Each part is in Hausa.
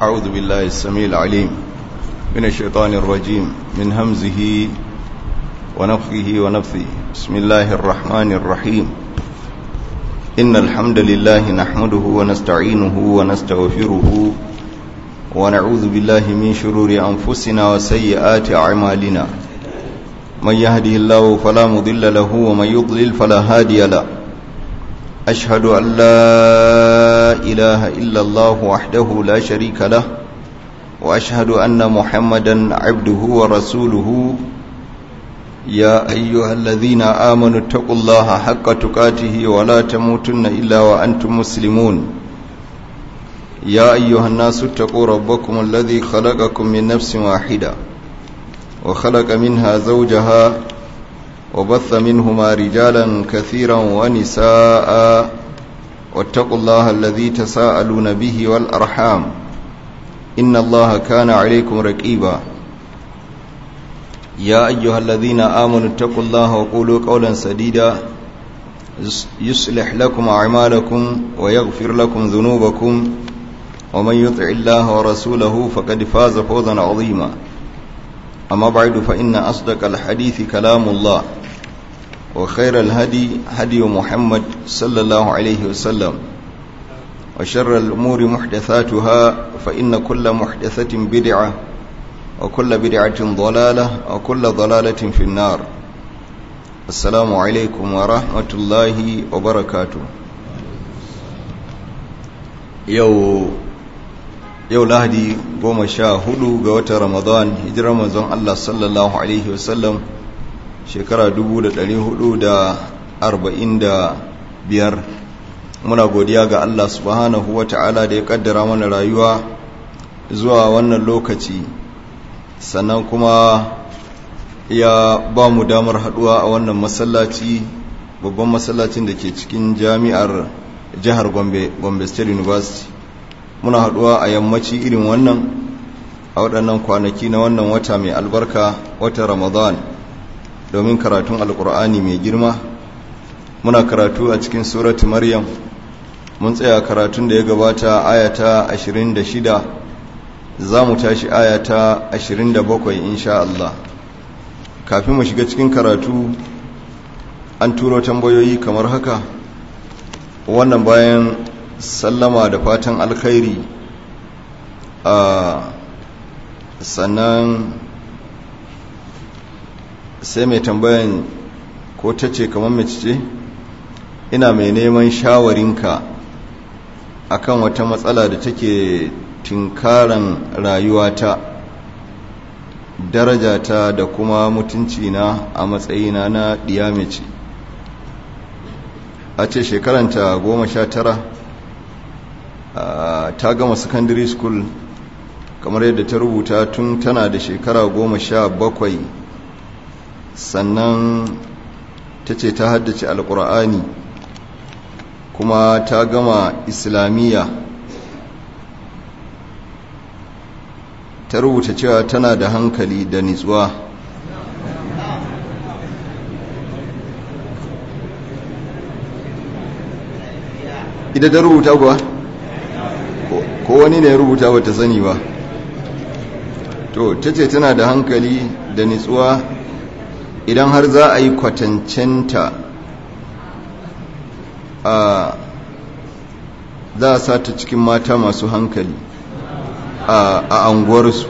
أعوذ بالله السميع العليم من الشيطان الرجيم من همزه ونفخه ونفثه بسم الله الرحمن الرحيم إن الحمد لله نحمده ونستعينه ونستغفره ونعوذ بالله من شرور أنفسنا وسيئات أعمالنا من يهده الله فلا مضل له ومن يضلل فلا هادي له أشهد أن لا إله إلا الله وحده لا شريك له وأشهد أن محمدا عبده ورسوله يا أيها الذين آمنوا اتقوا الله حق تقاته ولا تموتن إلا وأنتم مسلمون يا أيها الناس اتقوا ربكم الذي خلقكم من نفس واحدة وخلق منها زوجها وبث منهما رجالا كثيرا ونساء واتقوا الله الذي تساءلون به والأرحام إن الله كان عليكم رقيبا يا أيها الذين آمنوا اتقوا الله وقولوا قولا سديدا يصلح لكم أعمالكم ويغفر لكم ذنوبكم ومن يطع الله ورسوله فقد فاز فوزا عظيما أما بعد فإن أصدق الحديث كلام الله وخير الهدي هدي محمد صلى الله عليه وسلم وشر الأمور محدثاتها فإن كل محدثة بدعة وكل بدعة ضلالة وكل ضلالة في النار السلام عليكم ورحمة الله وبركاته يو yau lahadi goma sha hudu ga watan ramadan hijirar manzon Allah sallallahu Alaihi wasallam shekara biyar muna godiya ga Allah subhanahu wa ta'ala da ya kaddara mana rayuwa zuwa wannan lokaci sannan kuma ya ba mu damar haduwa a wannan masallaci babban masallacin da ke cikin jami'ar jihar gombe gombe state university muna haduwa a yammaci irin wannan a waɗannan kwanaki na wannan wata mai albarka watan ramadan domin karatun alkur'ani mai girma muna karatu a cikin suratu maryam mun tsaya karatun da ya gabata ayata 26 za mu tashi ayata 27 insha Allah kafin mu shiga cikin karatu an turo tambayoyi kamar haka wannan bayan sallama da fatan alkhairi a sannan sai mai tambayan ko ta ce kamar mace ce ina mai neman shawarinka akan wata matsala da take tinkaran rayuwata darajata da kuma mutuncina a matsayina na mace a ce shekaranta goma sha tara ta gama secondary school kamar yadda ta rubuta tun tana da shekara goma sha bakwai sannan ta ce ta haddace alkur'ani kuma ta gama islamiyya ta rubuta cewa tana da hankali da nitsuwa ita ta rubuta kuwa? ko wani ne ya rubuta ba ta sani ba to ta ce tana da hankali da nitsuwa idan har za a yi kwatancenta a za a sa ta cikin mata masu hankali a anguwarsu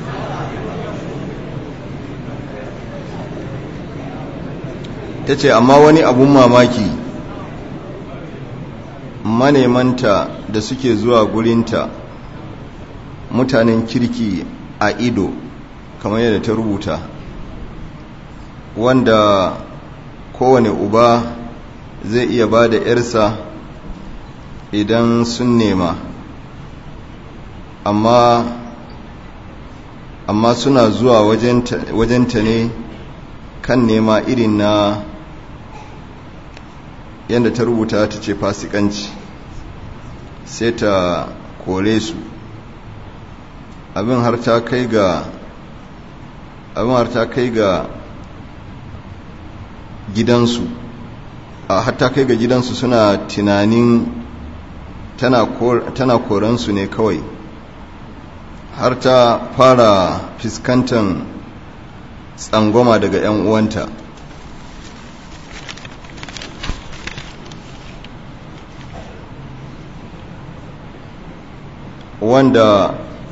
ta ce amma wani abun mamaki manemanta da suke zuwa gurinta mutanen kirki a ido kamar yadda ta rubuta wanda kowane uba zai iya ba da ‘yarsa idan sun nema amma amma suna zuwa wajenta ne kan nema irin na yadda ta rubuta ta ce fasikanci sai ta kore su abin har ta kai ga abin har ta kai ga gidansu a hatta kai ga gidansu suna tunanin tana koransu ne kawai har ta fara fuskantar tsangwama daga 'yan uwanta wanda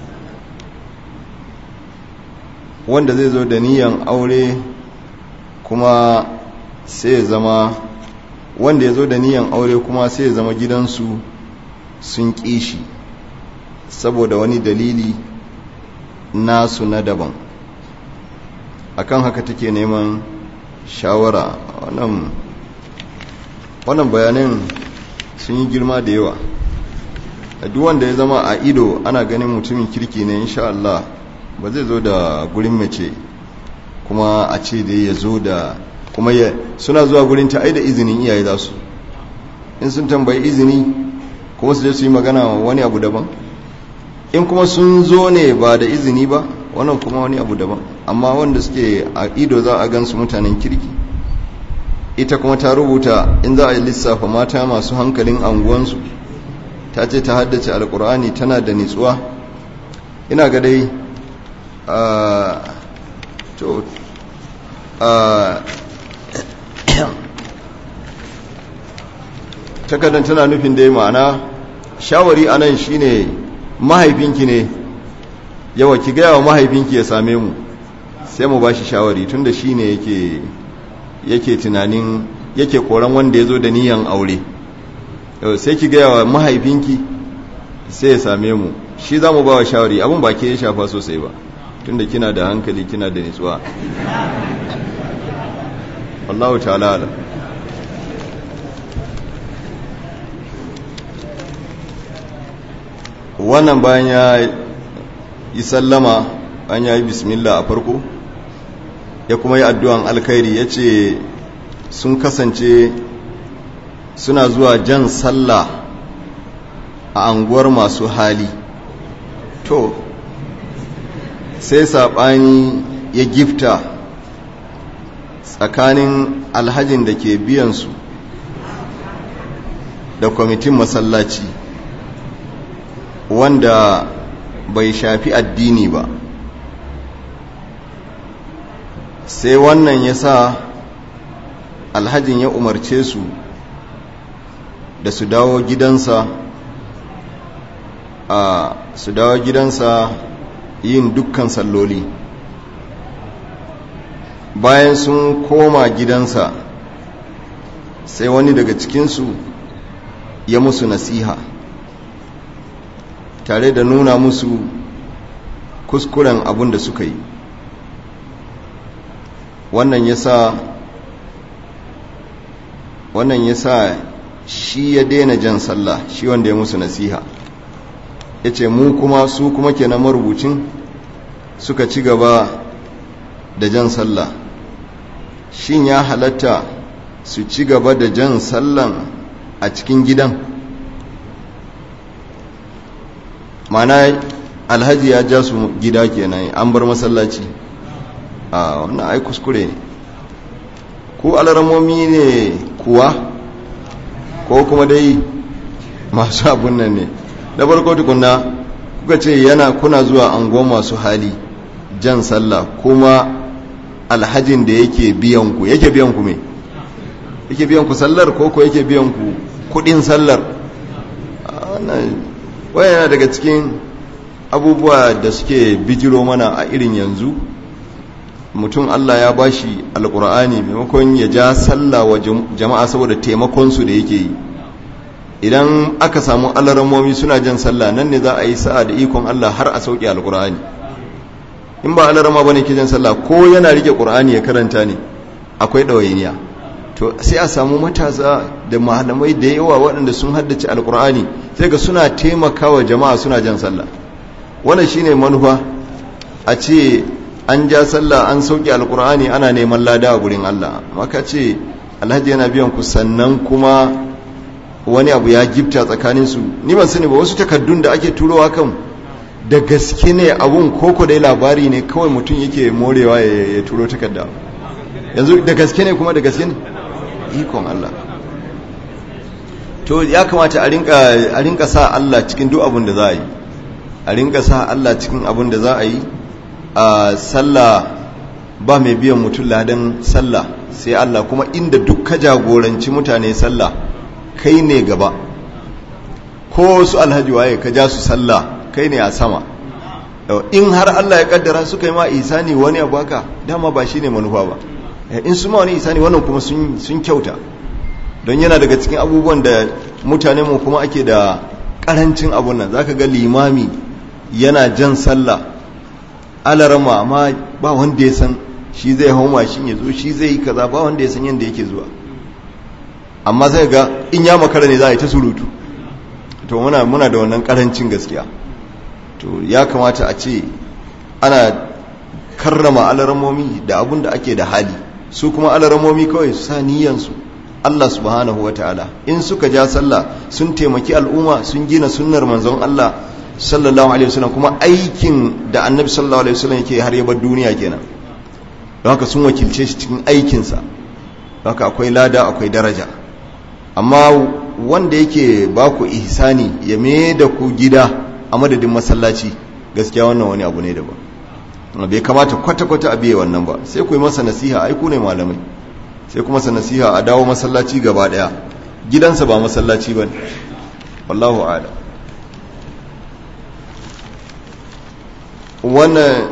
wanda zai zo da niyan aure kuma sai zama wanda ya zo da niyan aure kuma sai zama gidansu sun kishi saboda wani dalili nasu na daban akan haka take neman shawara wannan wannan bayanin sun yi girma da yawa duk wanda ya zama a ido ana ganin mutumin kirki ne insha Allah ba zai zo da gurin mace kuma a ce da ya zo da kuma ya suna zuwa gurin ta da izinin iyaye za su in sun tambayi izini kuma su je su yi magana wani abu daban in kuma sun zo ne ba da izini ba wannan kuma wani abu daban amma wanda suke a ido za a gansu mutanen kirki ita kuma ta rubuta in za a yi lissafa mata masu hankalin anguwansu ta ce ta haddace alkur'ani tana da nitsuwa ina ga dai to takardar tana nufin dai ma'ana shawari a nan shine mahaifinki ne yawa ki gaya wa mahaifinki ya same mu sai mu ba shi shawari tunda shi ne yake tunanin yake koran wanda ya zo da niyan aure sai ki gaya wa mahaifinki sai ya same mu shi za mu ba wa shawari abin ba ke ya shafa sosai ba tunda kina da hankali kina da nitsuwa Allahu ta'ala ala wannan bayan ya yi sallama an ya yi bismillah a farko ya kuma yi addu'an alkhairi ya ce sun kasance suna zuwa jan sallah a anguwar masu hali to sai saɓani ya gifta tsakanin alhajin da ke biyansu da kwamitin masallaci wanda bai shafi addini ba sai wannan ya sa alhajin ya umarce su da su dawo gidansa a su dawo gidansa yin dukkan salloli bayan sun koma gidansa sai wani daga cikinsu ya musu nasiha tare da nuna musu kuskuren abin da suka yi wannan ya sa wannan ya sa shi ya daina jan sallah shi wanda ya musu nasiha ya ce mu kuma su kuma kenan marubucin suka ci gaba da jan sallah shin ya halatta su ci gaba da jan sallan a cikin gidan mana alhaji ya ja su gida kenan an bar masallaci a wannan ai kuskure ne ku alaramomi ne kuwa ko kuma dai masu abun nan ne da farko tukunna kuka ce yana kuna zuwa angon masu hali jan sallah kuma alhajin da yake biyan ku yake biyan ku me yake biyan ku sallar ko ko yake biyan ku kudin sallar wannan yana daga cikin abubuwa da suke bijiro mana a irin yanzu mutum Allah ya bashi alkur'ani maimakon ya ja sallah wa jama'a saboda taimakonsu da yake yi idan aka samu alaramomi suna jan sallah nan ne za a yi sa'a da ikon Allah har a sauke alkur'ani in ba alarama bane ke jan sallah ko yana rike qur'ani ya karanta ne akwai ɗawainiya to sai a samu matasa da malamai da yawa waɗanda sun haddace alkur'ani sai ga suna taimakawa jama'a suna jan sallah wannan shine manufa a ce an ja sallah an sauke alkur'ani ana neman lada a gurin Allah maka ce alhaji yana biyan ku sannan kuma wani abu ya gifta tsakanin su ni ban sani ba wasu takaddun da ake turowa kan da gaske ne abun koko dai labari ne kawai mutum yake morewa ya turo takarda yanzu da gaske ne kuma da gaske ne ikon Allah to ya kamata a rinka sa Allah cikin duk abin da za a yi a rinka sa Allah cikin abin da za a yi a sallah ba mai biyan mutum ladan sallah sai Allah kuma inda duk ka jagoranci mutane sallah kai ne gaba ko su alhaji waye ka ja su sallah kai ne a sama in har Allah ya kaddara suka yi ma isani wani abu haka dama ba shine manufa ba in su ma wani isani wannan kuma sun kyauta don yana daga cikin abubuwan da mutane mu kuma ake da karancin abun nan zaka ga limami yana jan sallah alarama amma ba wanda ya san shi zai hau mashin ya zo shi zai yi kaza ba wanda ya san yadda yake zuwa amma zai ga in ya makara ne za a yi ta surutu to muna muna da wannan karancin gaskiya to ya kamata a ce ana karrama alaramomi da abun da ake da hali su kuma alaramomi kawai su sa niyansu Allah subhanahu wa ta'ala in suka ja sallah sun taimaki al'umma sun gina sunnar manzon Allah sallallahu alaihi wasallam kuma aikin da annabi sallallahu alaihi wasallam yake har yabar duniya kenan don haka sun wakilce shi cikin aikinsa don haka akwai lada akwai daraja amma wanda yake ba ku ihsani ya me da ku gida a madadin masallaci gaskiya wannan wani abu ne daban bai kamata kwata-kwata a biye wannan ba sai ku yi masa nasiha ai ku ne malamai sai kuma sa nasiha a dawo masallaci gaba daya gidansa ba masallaci ba ne wallahu ala wannan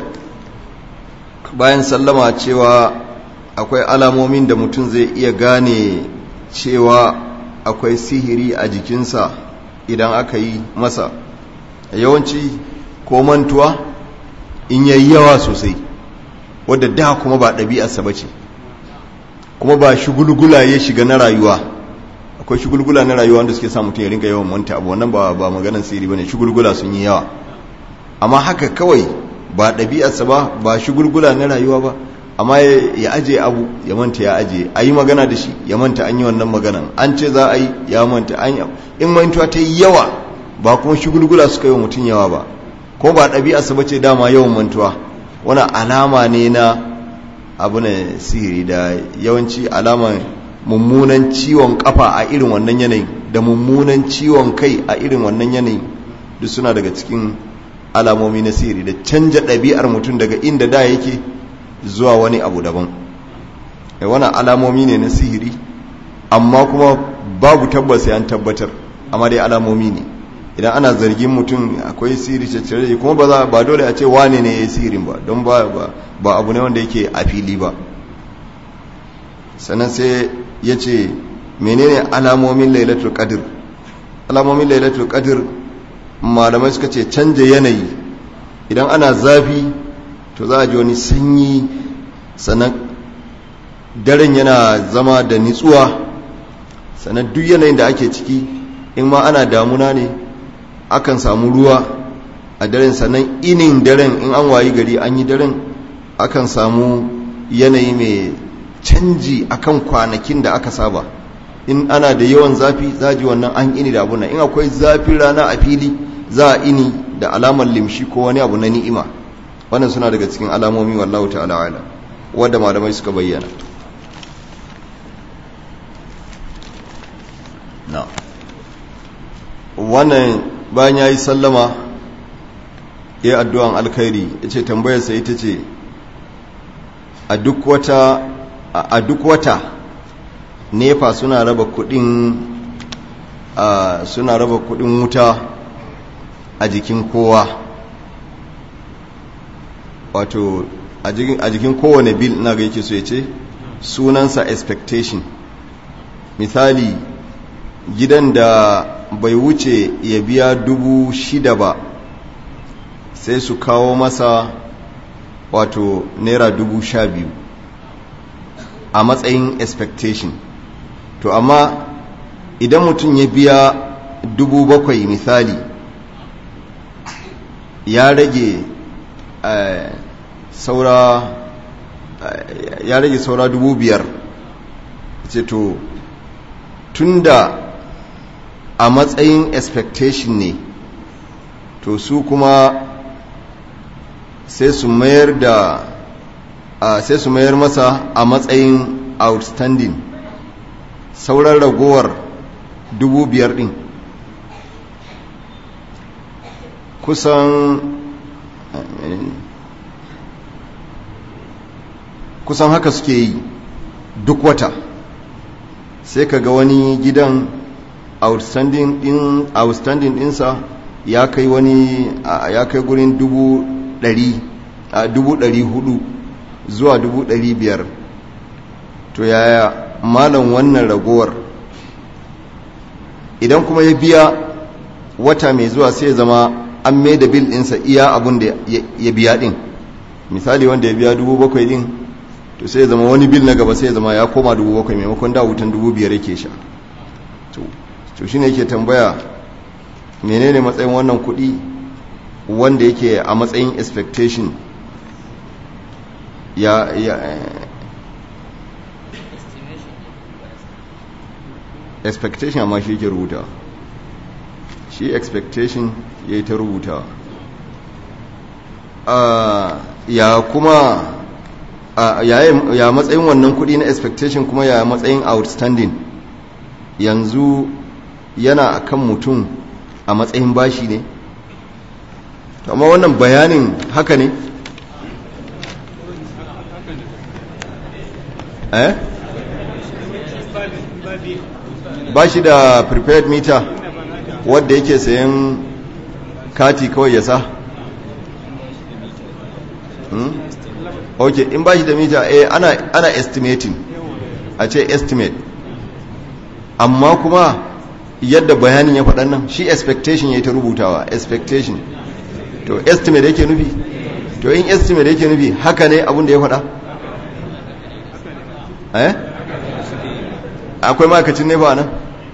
bayan sallama cewa akwai alamomin da mutum zai iya gane cewa akwai sihiri a jikinsa idan aka yi masa yawanci ko mantuwa in yayi yawa sosai wadda da kuma ba ɗabi'arsa ba ce kuma ba shugulgula ya shiga na rayuwa akwai shugulgula na rayuwa wanda suke sa mutum ya rinka yawan manta abu wannan ba ba maganar sirri bane shugulgula sun yi yawa amma haka kawai ba ɗabi'arsa ba ba shugulgula na rayuwa ba amma ya aje abu ya manta ya aje a yi magana da shi ya manta an yi wannan maganan an ce za a yi ya manta an yi in mantuwa ta yi yawa ba kuma shugulgula suka yi wa mutum yawa ba ko ba ɗabi'arsa ba ce dama yawan mantuwa wani alama ne na abu ne sihiri da yawanci alaman mummunan ciwon kafa a irin wannan yanayin da mummunan ciwon kai a irin wannan yanayin duk suna daga cikin alamomi na sihiri da canja ɗabi'ar mutum daga inda da yake zuwa wani abu daban wani alamomi ne na sihiri amma kuma babu tabbas an tabbatar amma dai alamomi ne idan ana zargin mutum akwai sihiri caccare kuma ba ba dole a ce wane ne ya yi sihirin ba don ba ba abu ne wanda yake a fili ba sannan sai ya ce menene alamomin lailatul qadr alamomin lailatul qadr malamai suka ce canja yanayi idan ana zafi to za a ji wani sanyi sannan daren yana zama da nitsuwa sannan duk yanayin da ake ciki in ma ana damuna ne akan samu ruwa a daren sannan inin daren in an wayi gari an yi daren akan samu yanayi mai canji akan kwanakin da aka saba in ana da yawan zafi za ji wannan an ini da abuna in akwai zafin rana a fili za a ini da alamar limshi ko wani abu na ni'ima wannan suna daga cikin alamomi wallahu ta'ala ala wadda malamai suka bayyana na wannan bayan ya yi sallama ya addu'an alkhairi ya ce tambayarsa ita ce a duk wata a duk wata nefa suna raba kudin suna raba kudin wuta a jikin kowa wato a jikin kowane bil na ga yake so ya ce sunansa expectation misali gidan da bai wuce ya biya dubu shida ba sai su kawo masa wato naira dubu sha biyu a matsayin expectation to amma idan mutum ya biya dubu bakwai misali ya rage uh, saura uh, ya rage saura dubu biyar ce to tunda a matsayin expectation ne to su kuma sai su mayar da uh, sai su mayar masa a matsayin outstanding sauran ragowar dubu biyar din kusan kusan haka suke yi duk wata sai ka ga wani gidan outstanding din outstanding dinsa ya kai wani ya kai gurin dubu ɗari a dubu ɗari hudu zuwa dubu ɗari biyar to yaya malam wannan ragowar idan kuma ya biya wata mai zuwa sai ya zama an mai da bil ɗinsa iya abin da ya biya ɗin misali wanda ya biya dubu bakwai ɗin to sai ya zama wani bil na gaba sai ya zama ya koma dubu bakwai maimakon da wutan dubu biyar yake sha to shi ne yake tambaya menene matsayin wannan kuɗi wanda yake a matsayin expectation ya ya expectation amma shi yake rubuta shi expectation ya yi ta rubuta ya kuma ya matsayin wannan kudi na expectation kuma ya matsayin outstanding yanzu yana akan mutum a matsayin bashi ne amma wannan bayanin haka ne eh ba shi da prepared meter wadda yake sayan kati kawai ya sa hmm? ok in ba shi da meter eh ana, ana estimating a ce estimate amma kuma yadda bayanin ya faɗan nan shi expectation ya yi ta rubutawa expectation to estimate yake nufi to in estimate yake nufi haka ne abin da ya faɗa eh akwai makacin ne ba nan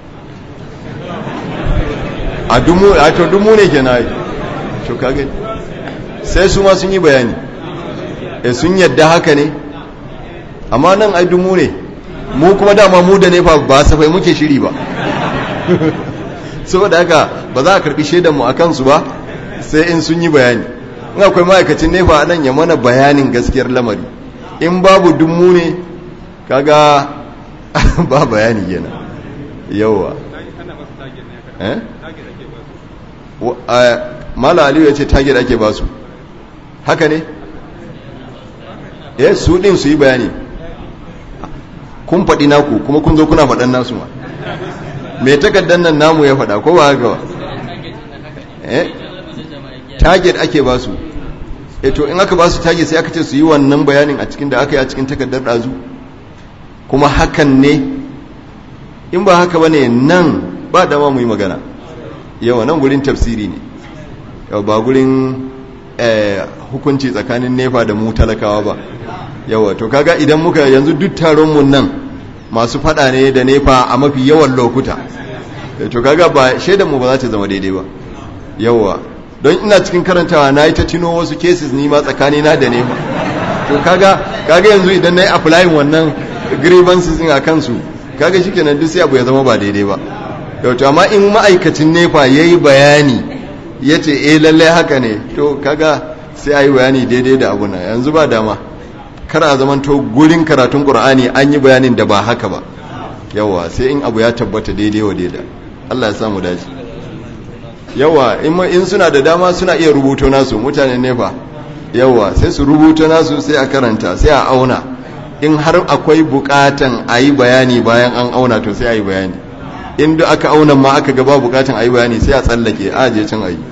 a dumu a to dumu ne ke na yi to kage sai su ma sun yi bayani e sun yadda haka ne amma nan ai dumu ne mu kuma dama mu da nefa ba safai muke shiri ba saboda haka ba za a karbi shaidanmu a kansu ba sai in sun yi bayani in akwai ma'aikacin nefa nan ya mana bayanin gaskiyar lamari in babu dummu ne kaga ba bayani yana yawa mala aliyu ya ce target ake ba su haka ne eh su din su yi bayani kun faɗi naku kuma kun zo kuna faɗan nasu ma mai takardar nan namu ya faɗa ko ba haka ba eh target ake ba su e to in aka ba su target sai aka ce su yi wannan bayanin a cikin da aka yi a cikin takardar ɗazu kuma hakan ne in ba haka ba ne nan ba dama mu yi magana yawa nan gurin tafsiri ne yau ba gurin hukunci tsakanin nefa da mu talakawa ba yawa to kaga idan muka yanzu duk taron mu nan masu fada ne da nefa a mafi yawan lokuta to kaga ba shaidan mu ba za ta zama daidai ba yawa don ina cikin karantawa na yi ta tino wasu cases ni ma tsakani na da nefa to kaga kaga yanzu idan na yi applying wannan grievances a kansu kaga shi kenan duk sai abu ya zama ba daidai ba yau to amma in ma'aikacin nefa ya yi bayani ya ce eh lallai haka ne to kaga sai a yi bayani daidai da abu na yanzu ba dama kar a zaman to gurin karatun qur'ani an yi bayanin da ba haka ba yawa sai in abu ya tabbata daidai wa daida Allah ya samu dace yawa in suna da dama suna iya rubuto nasu mutane nefa yawa sai su rubuto nasu sai a karanta sai a auna in har akwai bukatan a yi bayani bayan an auna to sai a yi bayani inda aka auna ma aka gaba bukatan a yi bayani sai a tsallake a je can a yi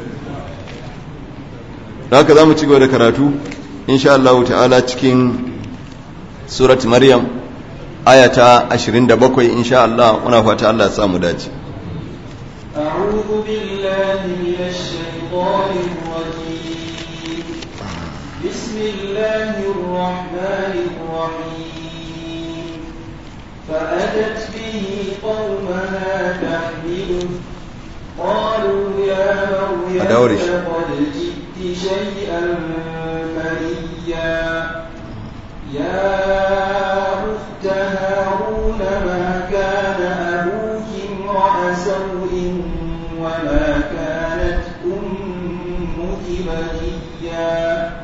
da haka za mu ci gaba da karatu insha Allah ta'ala cikin surat maryam ayata 27 insha Allah muna fata Allah ya samu dace أعوذ بالله من الشيطان الرجيم بسم الله الرحمن الرحيم فأتت به قومها تحمله قالوا يا مريم أدورش. لقد جئت شيئا فريا يا أخت هارون ما كان أبوك امرأ سوء وما كانت أمك بغيا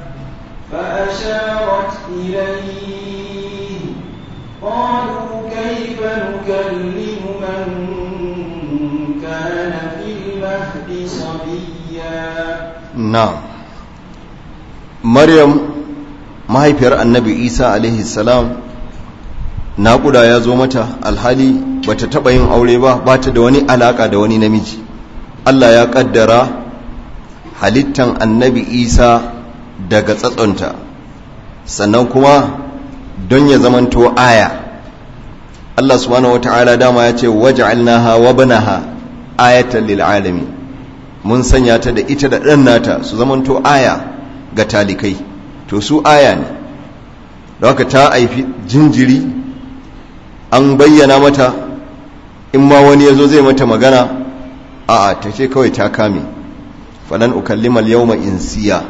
فأشارت إليه قالوا كيف نكلم من كان في المهد صبيا na'am maryam mahaifiyar annabi isa alaihi salam naƙuda ya zo mata alhali bata taɓa yin aure ba ba ta da wani alaƙa da wani namiji allah ya ƙaddara halittan annabi isa daga tsatsonta sannan kuma don ya zamanto aya allah subhanahu wata'ala dama ya ce waj'alnaha wa banaha ayatan lil alamin mun sanya ta da ita da ɗan nata su zamanto aya ga talikai to su aya ne da haka ta haifi jinjiri an bayyana mata in ma wani ya zo zai mata magana a ta ce kawai ta kame falan ukallimal yawma insiya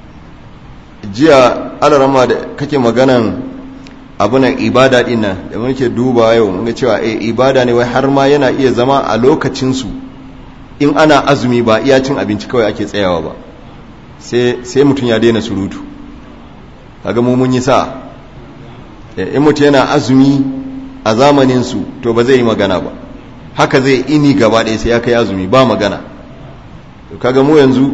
jiya alarama da kake maganan abunan ibada dinnan da muke duba yau mun ga cewa eh ibada ne wai har ma yana iya zama a lokacinsu in ana azumi ba iya cin abinci kawai ake tsayawa ba sai mutum ya daina surutu kaga mu mun yi sa in mutum yana azumi a zamaninsu to ba zai yi magana ba haka zai ini gaba ɗaya sai ya kai azumi ba magana kaga mu yanzu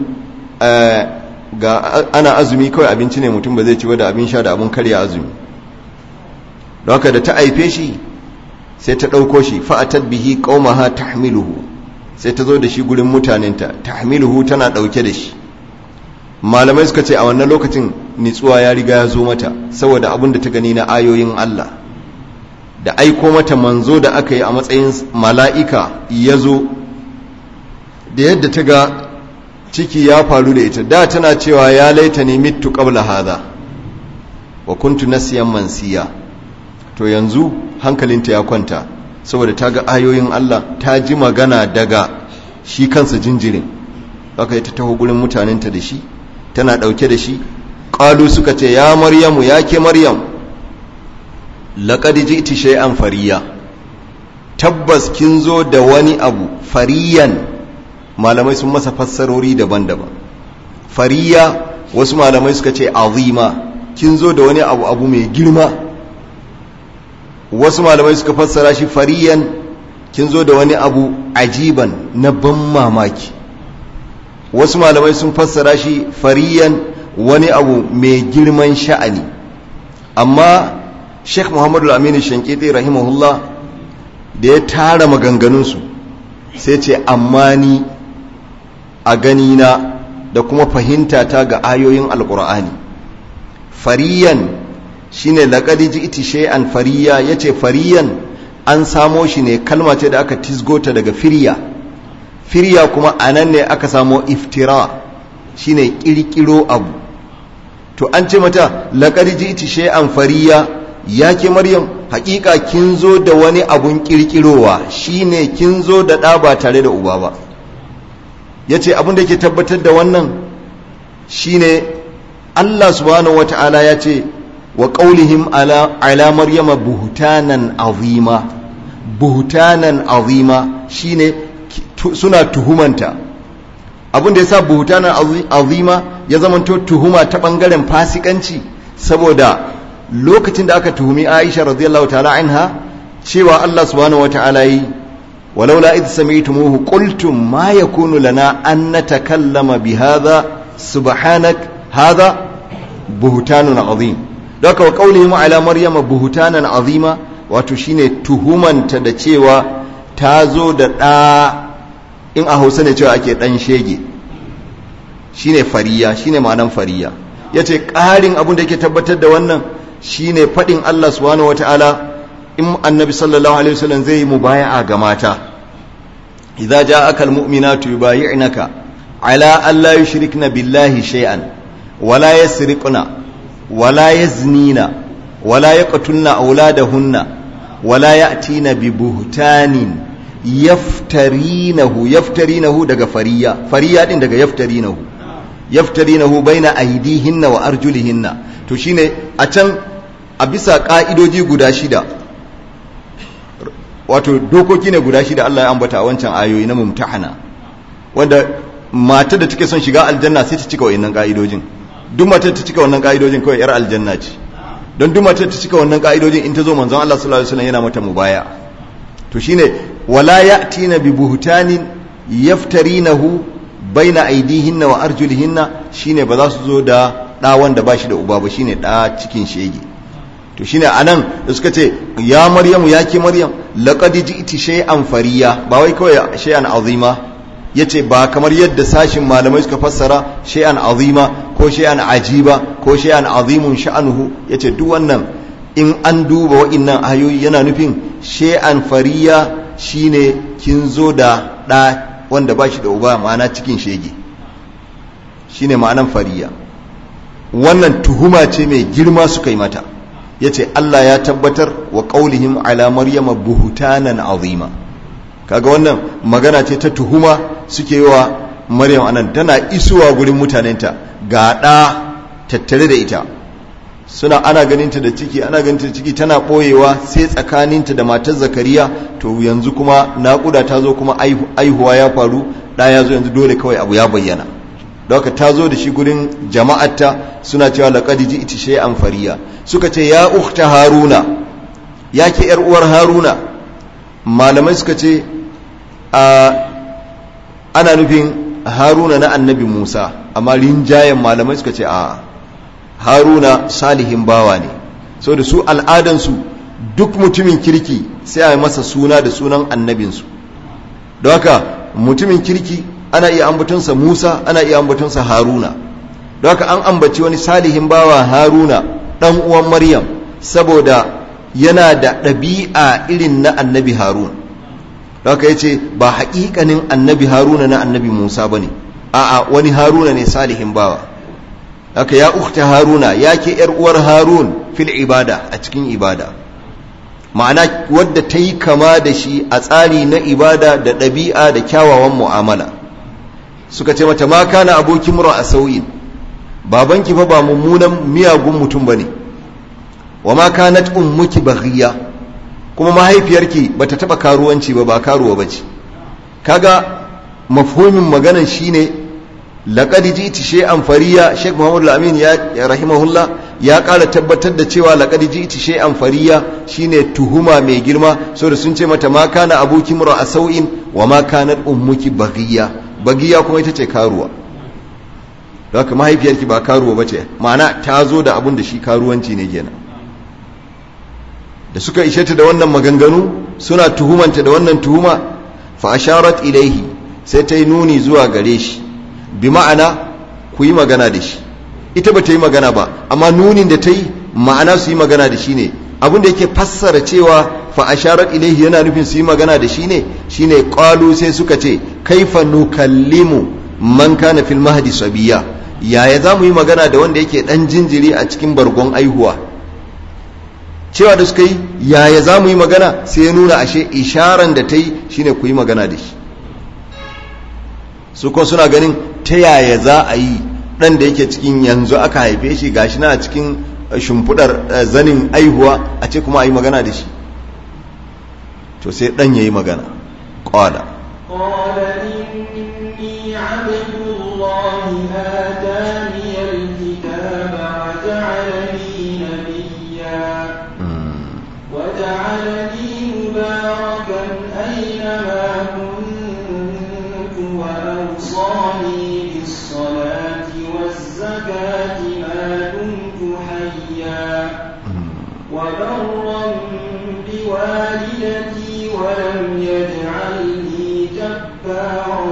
ga ana azumi kawai abinci ne mutum ba zai ci da abin sha da abin karya azumi don haka da ta aife shi sai ta ɗauko shi fa'atat bihi qaumaha tahmiluhu sai ta zo da shi gurin mutanenta tahmiluhu tana ɗauke da shi malamai suka ce a wannan lokacin nitsuwa ya riga ya zo mata saboda abin da ta gani na ayoyin Allah da aiko mata manzo da aka yi a matsayin mala'ika ya zo da yadda ta ga ciki ya faru da ita da tana cewa ya laita ne mitu qabla hadha wa kuntu nasiyan mansiya to yanzu hankalinta ya kwanta saboda ta ga ayoyin Allah ta ji magana daga shi kansa jinjirin aka yi ta taho gurin mutanenta da shi tana ɗauke da shi ƙalu suka ce ya maryamu ya ke maryam laƙadi ji iti shay'an fariya tabbas kin zo da wani abu fariyan malamai sun masa fassarori daban-daban fariya wasu malamai suka ce azima kin zo da wani abu abu mai girma wasu malamai suka fassara shi fariyan kin zo da wani abu ajiban na ban mamaki wasu malamai sun fassara shi fariyan wani abu mai girman sha'ani amma sheikh muhammadu aminu shankiti rahimahullah da ya tara maganganunsu sai ce amma ni a ganina da kuma fahimta ta ga ayoyin alkur'ani fariyan shine laqad ji'ti shay'an fariya yace fariyan an samo shi ne kalma ce da aka tisgota daga firya firya kuma anan ne aka samo iftira shine kirkiro abu to an ce mata laqad ji'ti shay'an fariya yake maryam hakika kin zo da wani abun kirkirowa shine kin zo da ɗa ba tare da uba ba yace abin da ke tabbatar da wannan shine Allah subhanahu wata'ala ya ce wa ƙaulihim ala maryama buhutanan azima buhutanan azima shine suna tuhumanta abin da ya sa buhutanan azima ya zamanto tuhuma ta ɓangaren fasikanci saboda lokacin da aka tuhumi aisha radiyallahu ta'ala anha cewa Allah subhanahu wata'ala yi walaula idh sami'tumuhu qultum ma yakunu lana an natakallama bihadha subhanak hadha buhtanun azim daga wa qaulihim ala maryama buhtanan azima wato shine tuhumanta da cewa ta zo da ɗa in a hausa ne cewa ake ɗan shege shine fariya shine ma'anan fariya yace ƙarin abin da yake tabbatar da wannan shine faɗin Allah subhanahu wataala in annabi sallallahu alaihi wasallam zai yi mubaya'a ga mata idza ja'aka almu'minatu yubayi'naka ala an la yushrikna billahi shay'an wala yasriqna wala yaznina wala yaqtulna auladahunna wala ya'tina bi buhtanin yaftarinahu yaftarinahu daga fariya fariya din daga yaftarinahu yaftarinahu baina aydihinna wa arjulihinna to shine a can a bisa ka'idoji guda shida wato dokoki ne guda shida Allah ya ambata a wancan ayoyi na mumtahana wanda matar da take son shiga aljanna sai ta cika wayannan ka'idojin duk matar ta cika wannan ka'idojin kawai yar aljanna ce don duk matar ta cika wannan ka'idojin in ta zo manzon Allah sallallahu alaihi wasallam yana mata mubaya to shine wala ya'tina bi buhtanin yaftarinahu baina aidihinna wa arjulihinna shine ba za su zo da ɗa wanda ba shi da uba ba shine ɗa cikin shege to shine anan da suka ce ya maryamu ya ke maryam laqad ji'ti shay'an fariya ba wai kawai shay'an azima yace ba kamar yadda sashin malamai suka fassara shay'an azima ko shay'an ajiba ko shay'an azimun sha'anuhu yace duk wannan in an duba wa'innan ayoyi yana nufin shay'an fariya shine kin zo da ɗa wanda ba shi da uba ma'ana cikin shege shine ma'anan fariya wannan tuhuma ce mai girma suka yi mata ya ce Allah ya tabbatar wa ƙaulihim ala maryama buhutanan azima kaga wannan magana ce ta tuhuma suke yi wa maryam anan tana isuwa gurin mutanenta ga ɗa tattare da ita suna ana ganinta da ciki ana ganinta da ciki tana ɓoyewa sai tsakaninta da matar zakariya to yanzu kuma naƙuda ta zo kuma aihuwa ya faru ɗa ya zo yanzu dole kawai abu ya bayyana da haka ta zo da shi gurin jama'arta suna cewa laqad ji'ti shay'an fariya suka ce ya ukhta haruna ya ke yar uwar haruna malamai suka ce ana nufin haruna na annabi musa amma rinjayen malamai suka ce a haruna salihin bawa ne so da su al'adansu duk mutumin kirki sai a yi masa suna da sunan annabinsu don haka mutumin kirki ana iya ambatonsa Musa ana iya ambatonsa Haruna don haka an ambaci wani salihin bawa Haruna dan uwan Maryam saboda yana da ɗabi'a irin na annabi Harun don haka yace ba haƙiƙanin annabi Haruna na annabi Musa bane a'a wani Haruna ne salihin bawa haka ya ukhta Haruna ya ke yar uwar Harun fil ibada a cikin ibada ma'ana wadda ta yi kama da shi a tsari na ibada da ɗabi'a da kyawawan mu'amala suka ce mata ma kana abokin mura a sauyin babanki fa ba mummunan miyagun mutum bane wa ma kanat ummuki baghiya kuma mahaifiyarki bata taba karuwanci ba ba karuwa bace kaga mafhumin maganan shine laqad ji'ti shay'an fariya Sheikh Muhammad Al-Amin ya rahimahullah ya ƙara tabbatar da cewa laqad ji'ti shay'an fariya shine tuhuma mai girma saboda sun ce mata ma kana abuki mura a sau'in wa ma kanat ummuki baghiya bagiya kuma ita ce karuwa da haka mahaifiyarki ba karuwa ba ce ma'ana ta zo da abin da shi karuwanci ne kenan da suka ishe ta da wannan maganganu suna tuhumanta da wannan tuhuma fa asharat ilaihi sai ta yi nuni zuwa gare shi bi ma'ana ku yi magana da shi ita ba ta yi magana ba amma nunin da ta yi ma'ana su yi magana da shi ne abin da yake fassara cewa fa asharat ilaihi yana nufin su yi magana da shi ne shine qalu sai suka ce kaifa nukallimu man kana fil mahdi sabiya yaya za mu yi magana da wanda yake dan jinjiri a cikin bargon aihuwa cewa da suka yi yaya za mu yi magana sai ya nuna ashe isharan da ta yi shine ku yi magana da shi su kuma suna ganin ta yaya za a yi dan da yake cikin yanzu aka haife shi gashi na cikin shimfudar zanin aihuwa a ce kuma a yi magana da shi to sai dan ya yi magana ƙwada قال إني عبد الله آتاني الكتاب وجعلني نبيا وجعلني مباركا أينما كنت وأوصاني بالصلاة والزكاة ما دمت حيا وبرا بوالدتي ولم يجعلني جبارا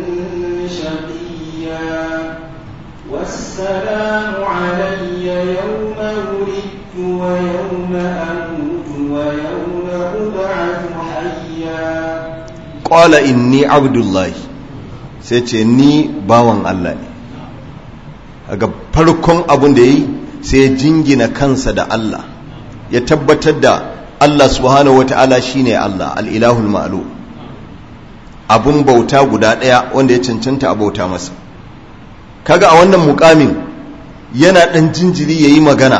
شقيا والسلام علي يوم ولدت ويوم أموت ويوم أبعث حيا ƙwala inni abdullahi sai ce ni bawan Allah ne daga farkon abin da ya yi sai ya jingina kansa da Allah ya tabbatar da Allah subhanahu wata'ala shine Allah al'ilahul ma'alu abun bauta guda ɗaya wanda ya cancanta a bauta masa kaga a wannan mukamin yana ɗan jinjiri ya yi magana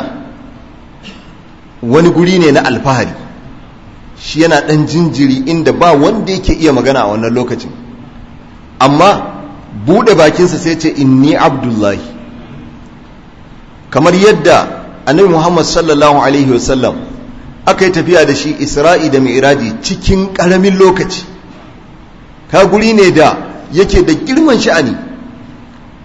wani guri ne na alfahari shi yana ɗan jinjiri inda ba wanda yake iya magana a wannan lokacin amma buɗe bakinsa sai ce inni abdullahi kamar yadda annabi muhammad sallallahu alaihi wasallam aka yi tafiya da shi isra'i da mi'raji cikin ƙaramin lokaci ka guri ne da yake da girman sha'ani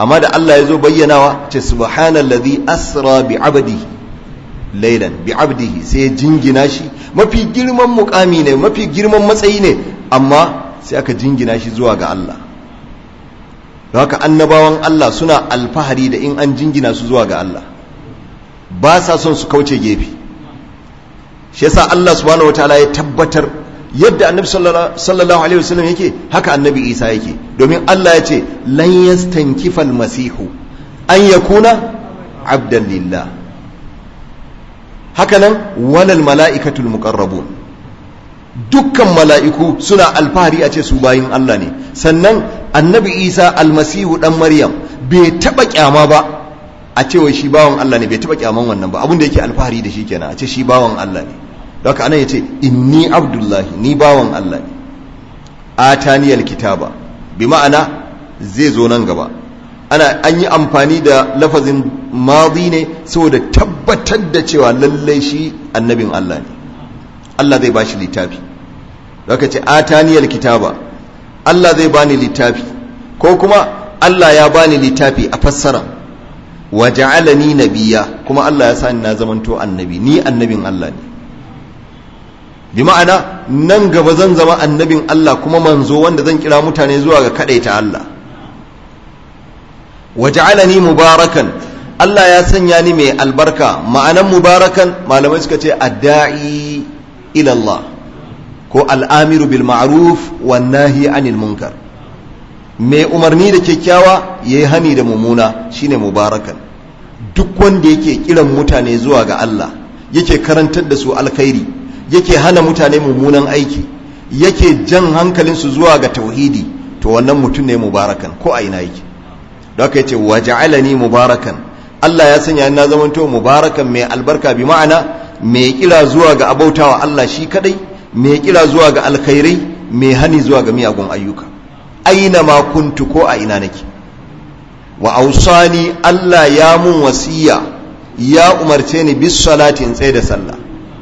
amma da Allah ya zo bayyanawa ce subhanallazi asra bi abdihi laylan bi abdihi sai ya jingina shi mafi girman mukami ne mafi girman matsayi ne amma sai aka jingina shi zuwa ga Allah don haka annabawan Allah suna alfahari da in an jingina su zuwa ga Allah ba sa son su kauce gefe shi yasa Allah subhanahu wataala ya tabbatar yadda annabi sallallahu alaihi wasallam yake haka annabi Isa yake domin Allah ya ce lan yastankifa almasihu an yakuna abdan lillah haka nan walal mala'ikatul muqarrabun dukkan mala'iku suna alfahari a ce su bayin Allah ne sannan annabi Isa almasihu dan Maryam bai taba kyama ba a cewa shi bawan Allah ne bai taba kyaman wannan ba abin da yake alfahari da shi kenan a ce shi bawan Allah ne don haka anan yace inni abdullahi ni bawan Allah ne ataniyal kitaba bi ma'ana zai zo nan gaba ana an yi amfani da lafazin madi ne saboda tabbatar da cewa lallai shi annabin Allah ne Allah zai bashi littafi don haka ce ataniyal kitaba Allah zai bani littafi ko kuma Allah ya bani littafi a fassara wa ja'alani nabiyya kuma Allah ya sani na zamanto annabi ni annabin Allah ne bi ma'ana nan gaba zan zama annabin Allah kuma manzo wanda zan kira mutane zuwa ga kadaita Allah wa ja'alani mubarakan Allah ya sanya ni mai albarka ma'anan mubarakan malamai suka ce adda'i ila Allah ko al'amiru bil ma'ruf wan nahi anil munkar mai umarni da kyakkyawa yayi hani da mummuna shine mubarakan duk wanda yake kiran mutane zuwa ga Allah yake karantar da su alkhairi yake hana mutane mummunan aiki yake jan hankalinsu zuwa ga tauhidi to wannan mutum ne mubarakan ko a ina yake da aka yace waja'alani mubarakan Allah ya sanya na zamanto mubarakan mai albarka bi ma'ana mai kira zuwa ga abautawa Allah shi kadai mai kira zuwa ga alkhairai mai hani zuwa ga miyagun ayyuka aina ma kuntu ko a ina nake wa ausani Allah ya mun wasiya ya umarce ni bis salati in tsaye da sallah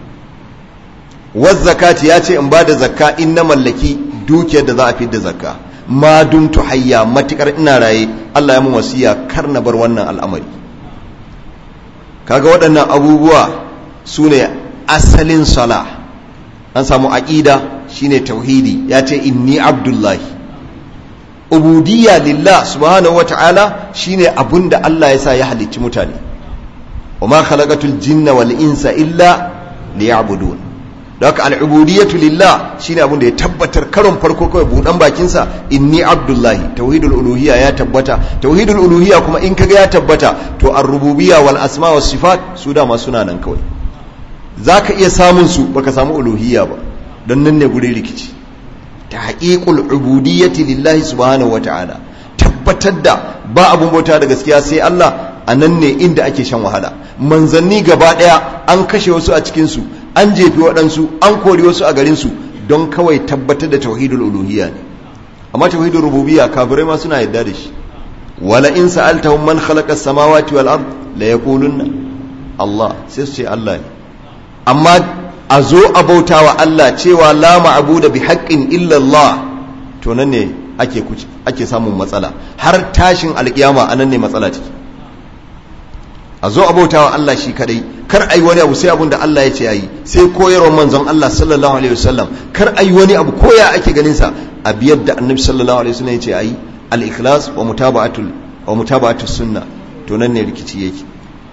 waz zakati ya ce in ba da zakka in na mallaki dukiyar da za a da zakka ma dumtu hayya matikar ina raye Allah ya mun wasiya kar na bar wannan al'amari kaga waɗannan abubuwa su ne asalin sala an samu aƙida shine tauhidi ya ce inni abdullahi ubudiyya lillah subhanahu wata'ala shine abunda Allah ya sa ya halicci mutane wa ma khalaqatul jinna wal insa illa liya'budun haka al'ubudiyyatu lillah shine abunda ya tabbatar karon farko kawai budan bakin sa inni abdullahi tauhidul uluhiyya ya tabbata tauhidul uluhiyya kuma in kaga ya tabbata to ar-rububiyya wal asma was sifat su da ma suna nan kawai zaka iya samun su baka samu uluhiyya ba dan nan ne gure rikici tahqiqul ubudiyyati lillahi subhanahu wata'ala tabbatar da ba abun bauta da gaskiya sai Allah a nan ne inda ake shan wahala manzanni gaba daya an kashe wasu a cikin su an jefi waɗansu an kori wasu a garin su don kawai tabbatar da tauhidul uluhiyya ne amma tauhidul rububiyya kafirai ma suna yadda da shi wala in sa'altahum man khalaqa as-samawati wal ard la yaqulunna Allah sai su ce Allah ne amma a zo a bauta wa Allah cewa la ma'abu da bi haƙƙin illallah to nan ne ake ake samun matsala har tashin alƙiyama a nan ne matsala ciki a zo a bauta wa Allah shi kadai kar ai wani abu sai abun da Allah ya ce yayi sai koyarwar manzon Allah sallallahu alaihi wasallam kar ai wani abu koya ake ganin sa a biyar da annabi sallallahu alaihi wasallam ya ce ayi al-ikhlas wa mutaba'atul wa mutaba'atus sunna to nan ne rikici yake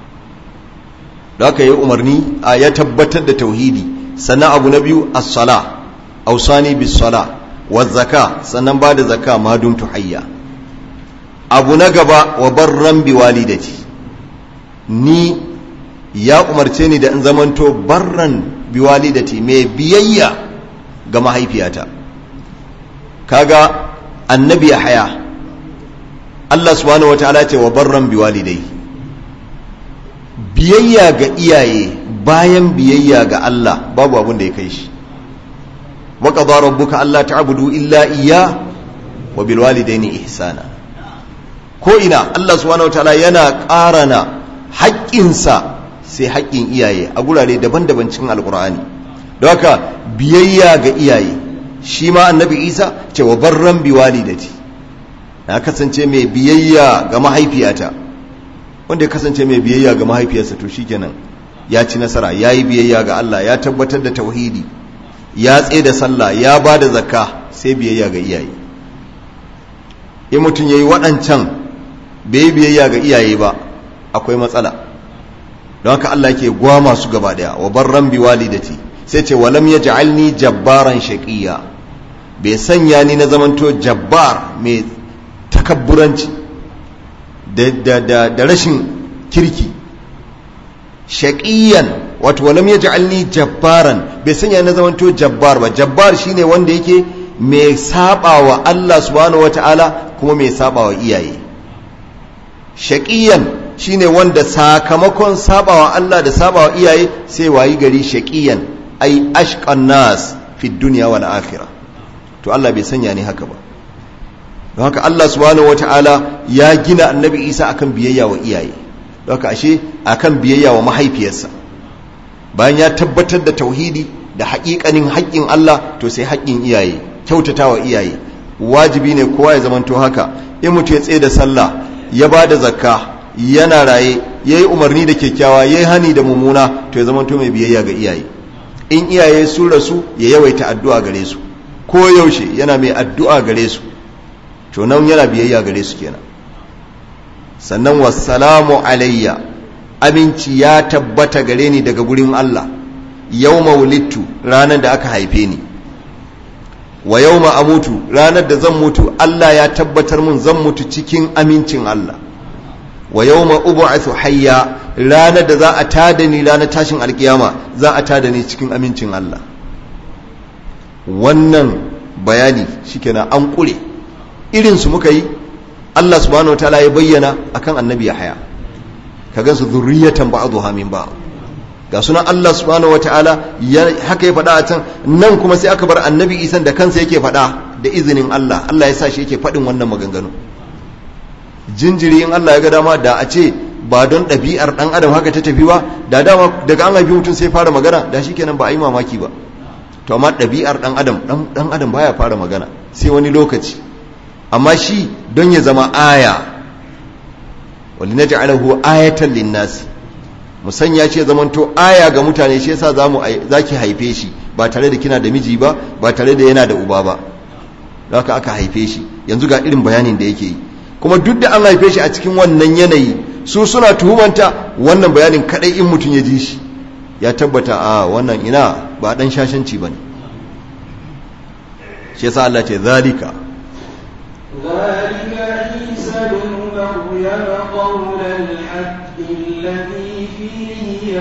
da aka yi umarni a ya tabbatar da tauhidi sannan abu na biyu as-sala ausani bis sala wa zaka sannan ba da zaka ma dum tuhayya abu na gaba wa barran bi walidati ni ya umarce ni da in zamanto barran bi walidati mai biyayya ga mahaifiyata kaga annabi ya haya Allah subhanahu wataala ce wa barran bi walidai biyayya ga iyaye bayan biyayya ga Allah babu abin da ya kai shi wa qadara rabbuka alla ta'budu illa iyya wa bil walidayni ihsana ko ina Allah subhanahu wataala yana ƙarana haƙƙinsa sai haƙƙin iyaye a gurare daban-daban cikin alqur'ani don haka biyayya ga iyaye shi ma annabi Isa ce wa barran bi walidati na kasance mai biyayya ga mahaifiyata wanda ya kasance mai biyayya ga mahaifiyarsa to shikenan ya ci nasara ya yi biyayya ga Allah ya tabbatar da tauhidi ya tsaye da sallah ya ba da zakka sai biyayya ga iyaye in mutum ya yi waɗancan bai yi biyayya ga iyaye ba akwai matsala don haka Allah ke gwama su gaba daya wa barran bi walidati sai ce walam yaj'alni jabbaran shaqiya bai sanya ni na zamanto jabbar mai takabburanci da da da rashin kirki shaqiyan wato walam yaj'alni jabbaran bai sanya ni na zamanto jabbar ba jabbar shine wanda yake mai sabawa Allah subhanahu wataala kuma mai sabawa iyaye shaqiyan shine wanda sakamakon sabawa Allah da sabawa iyaye sai wayi gari shaqiyan ai ashqan nas fi dunya wal akhirah to Allah bai sanya ni haka ba don haka Allah subhanahu wataala ya gina annabi Isa akan biyayya wa iyaye don haka ashe akan biyayya wa mahaifiyarsa bayan ya tabbatar da tauhidi da haƙiƙanin haƙƙin Allah to sai haƙƙin iyaye kyautatawa iyaye wajibi ne kowa ya zamanto haka in mutum ya tsaye da sallah ya ba da zakka yana raye ya yi umarni da kyakkyawa ya yi hani da mummuna to ya zama to mai biyayya ga iyaye in iyaye sun rasu ya yawaita addu'a gare su ko yaushe yana mai addu'a gare su to nan yana biyayya gare su kenan sannan wassalamu alayya aminci ya tabbata gare ni daga gurin Allah yau wulittu ranar da aka haife ni wa yau amutu ranar da zan mutu Allah ya tabbatar mun zan mutu cikin amincin Allah wa yau ma'ubu'athu hayya ranar da za a tada ni ranar tashin alkiyama za a tada ni cikin amincin Allah wannan bayani shikenan an kure irinsu muka yi Allah subhanahu wa ta'ala ya bayyana akan annabi ya haya ka gansu zurriyatan ba'dhuha min ba'd ga sunan Allah subhanahu wa ta'ala haka ya faɗa a can nan kuma sai aka bar annabi isan da kansa yake faɗa da izinin Allah Allah ya sa shi yake faɗin wannan maganganu jinjiri in Allah ya ga dama da a ce ba don ɗabi'ar ɗan adam haka ta tafi ba da dama daga an haifi mutum sai fara magana da shi kenan ba a yi mamaki ba to amma ɗabi'ar ɗan adam ɗan adam baya fara magana sai wani lokaci amma shi don ya zama aya wali na ja'alahu ayatan linnasi musanya ce zamanto aya ga mutane shi yasa zamu zaki haife shi ba tare da kina da miji ba ba tare da yana da uba ba haka aka haife shi yanzu ga irin bayanin da yake yi kuma duk da an haife shi a cikin wannan yanayi su suna tuhumanta wannan bayanin kadai in mutum ya ji shi ya tabbata a wannan ina ba dan shashanci bane shi yasa Allah ce zalika ذلك عيسى بن مريم قول الحق الذي فيه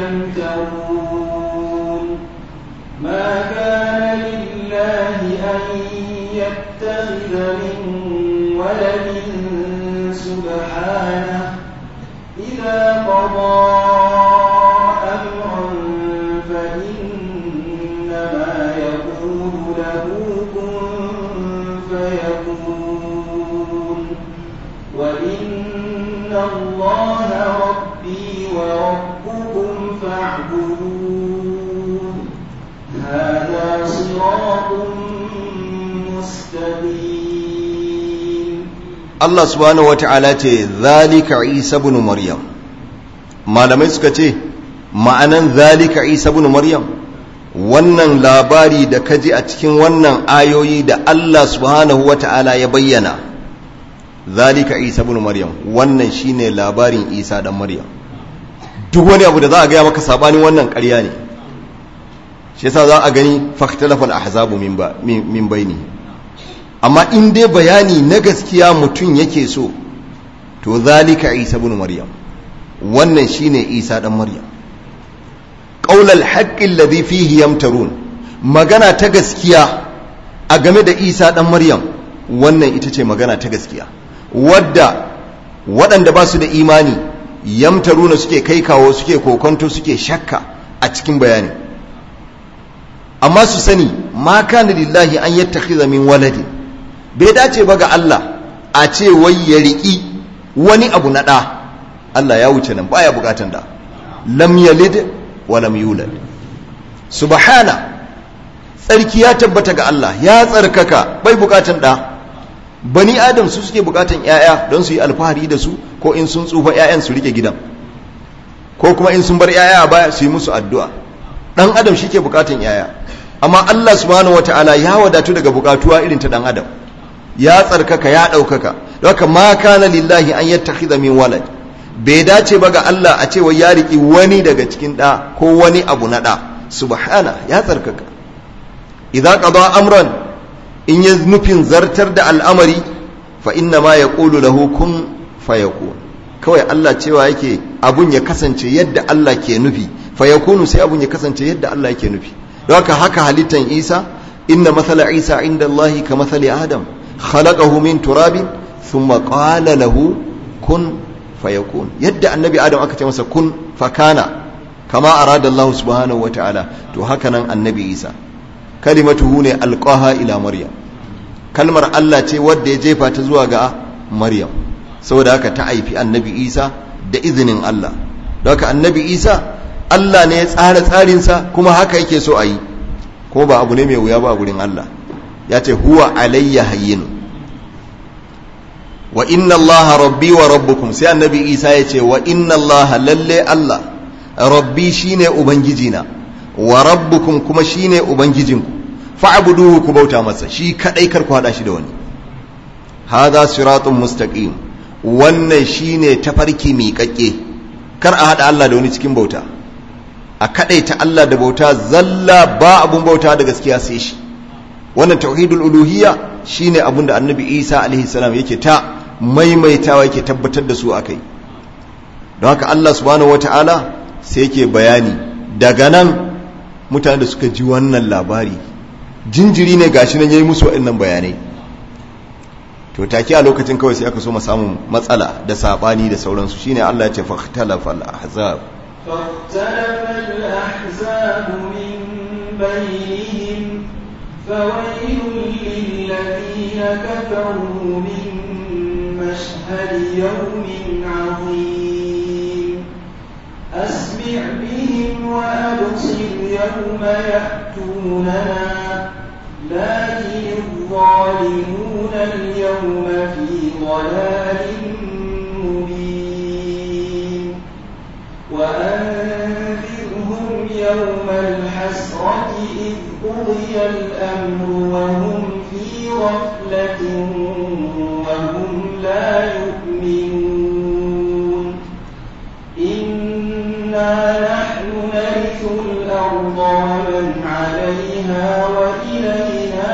يمترون ما كان لله أن يتخذ من ولد سبحانه إذا قضى أمرا فإنما يقول له كن فيكون وإن الله ربي وربكم فاعبدون هذا صراط مستقيم Allah subhanahu wata'ala ce zalika Isa ibn Maryam malamai suka ce ma'anan zalika Isa ibn Maryam wannan labari da kaji a cikin wannan ayoyi da Allah subhanahu wata'ala ya bayyana zalika Isa ibn Maryam wannan shine labarin Isa dan Maryam duk wani abu da za a gaya maka sabanin wannan ƙarya ne shi yasa za a gani fakhtalafal ahzabu min ba min baini amma in dai bayani na gaskiya mutum yake so to zalika isa ibn maryam wannan shine isa dan maryam qaulal haqqi alladhi fihi yamtarun magana ta gaskiya a game da isa dan maryam wannan ita ce magana ta gaskiya wadda waɗanda ba su da imani yamtaruna suke kai kawo suke kokonto suke shakka a cikin bayani amma su sani ma kana lillahi an yattakhidha min waladin bai dace ba ga Allah a ce wai ya riƙi wani abu na ɗa Allah ya wuce nan baya bukatan da lam yalid wa lam yulad subhana tsarki ya tabbata ga Allah ya tsarkaka bai bukatan ɗa bani adam su suke bukatan yaya don su yi alfahari da su ko in sun tsufa yayan su rike gidan ko kuma in sun bar yaya a baya su yi musu addu'a dan adam shi ke bukatan yaya amma Allah subhanahu wataala ya wadatu daga bukatuwa irin ta dan adam ya tsarkaka ya ɗaukaka don haka ma kana lillahi an yattakhidha min walad bai dace ba ga Allah a cewa ya riki wani daga cikin ɗa ko wani abu na ɗa subhana ya tsarkaka idza qada amran in ya nufin zartar da al'amari fa inna ma yaqulu lahu kun fayakun kawai Allah cewa yake abun ya kasance yadda Allah ke nufi fayakunu sai abun ya kasance yadda Allah yake nufi don haka haka halittan Isa inna mathala Isa inda Allah ka mathali Adam khalaqahu min turabin thumma qala lahu kun fayakun yadda annabi Adam aka ce masa kun fakana kama arada Allah subhanahu wa ta'ala to haka nan annabi Isa kalimatuhu ne alqaha ila Maryam kalmar Allah ce wadda ya jefa ta zuwa ga Maryam saboda haka ta haifi annabi Isa da izinin Allah don haka annabi Isa Allah ne ya tsara tsarinsa kuma haka yake so a yi ko ba abu ne mai wuya ba a gurin Allah ya ce huwa alayya hayyin wa inna allaha rabbi wa rabbukum sai annabi isa ya ce wa inna allaha lalle allah rabbi shine ubangijina wa rabbukum kuma shine ubangijinku fa'buduhu ku bauta masa shi kadai kar ku hada shi da wani hadha siratun mustaqim wannan shine tafarki miƙaƙƙe kar a hada Allah da wani cikin bauta a kadaita Allah da bauta zalla ba abun bauta da gaskiya sai shi wannan tauhidul uluhiyya shine abun da annabi Isa alaihi salam yake ta maimaitawa yake tabbatar da su akai don haka Allah subhanahu wataala sai yake bayani daga nan mutane da suka ji wannan labari jinjiri ne gashi nan yayi musu waɗannan bayanai to take a lokacin kawai sai aka so mu samu matsala da sabani da sauransu shine Allah ya ce fahtalafa al-ahzab فاختلف الأحزاب من بينهم فويل للذين كفروا من مشهد يوم عظيم أسمع بهم وأبصر يوم يأتوننا لكن الظالمون اليوم في ضلال مبين وأنذرهم يوم الحسرة إذ قضي الأمر وهم في غفلة وهم لا يؤمنون إنا نحن نرث الأرض ومن عليها وإلينا